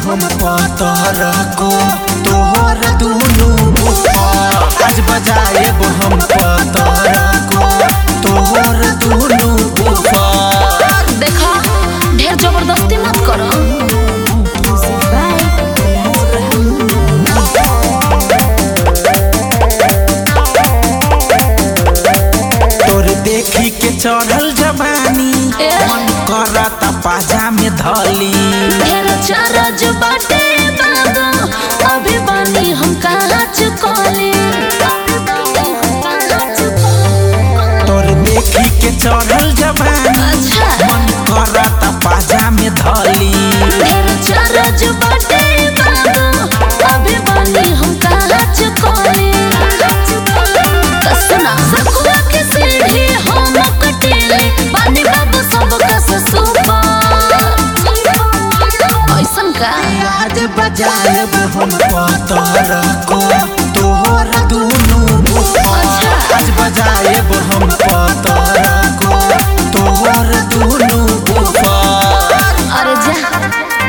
हम पतर को तोहर दुनु बुफर आज बजाएब हम पतर को तोहर दुनु बुफर देखा ढेर जबरदस्ती मत करो तोर देखी के चढ़ल जवानी ए। मन करता पाजा में धली ढेर चारज बाटे बाबू अभी बानी हम कहाँ चुकले तोर देखी के चढ़ल जवानी अच्छा मन करता पाजा में धली ढेर चारज बाटे बाबू अभी बानी हम कहाँ चुकले तो सुना सखुआ के सीढ़ी हम कटेले बानी बाबू सब कस सुपर ऐसन का आज बजाएब हम पतर को तोहर दुनु बुफर आज बजाएब हम पतर को तोहर दुनु बुफर अरे जा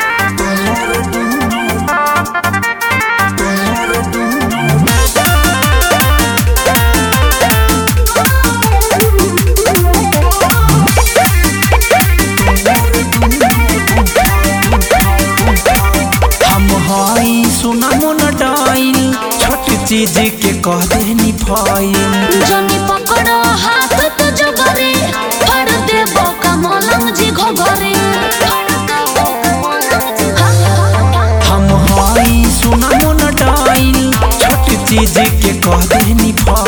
हम हई सुना मन डाइल छोट चीज के कह देनी फाइल जनी पकड़ो हाथ तो जबरे फड़ देबो का मलंग जी घोघरे हम हई सुना मन डाइल छोट चीज के कह देनी फाइल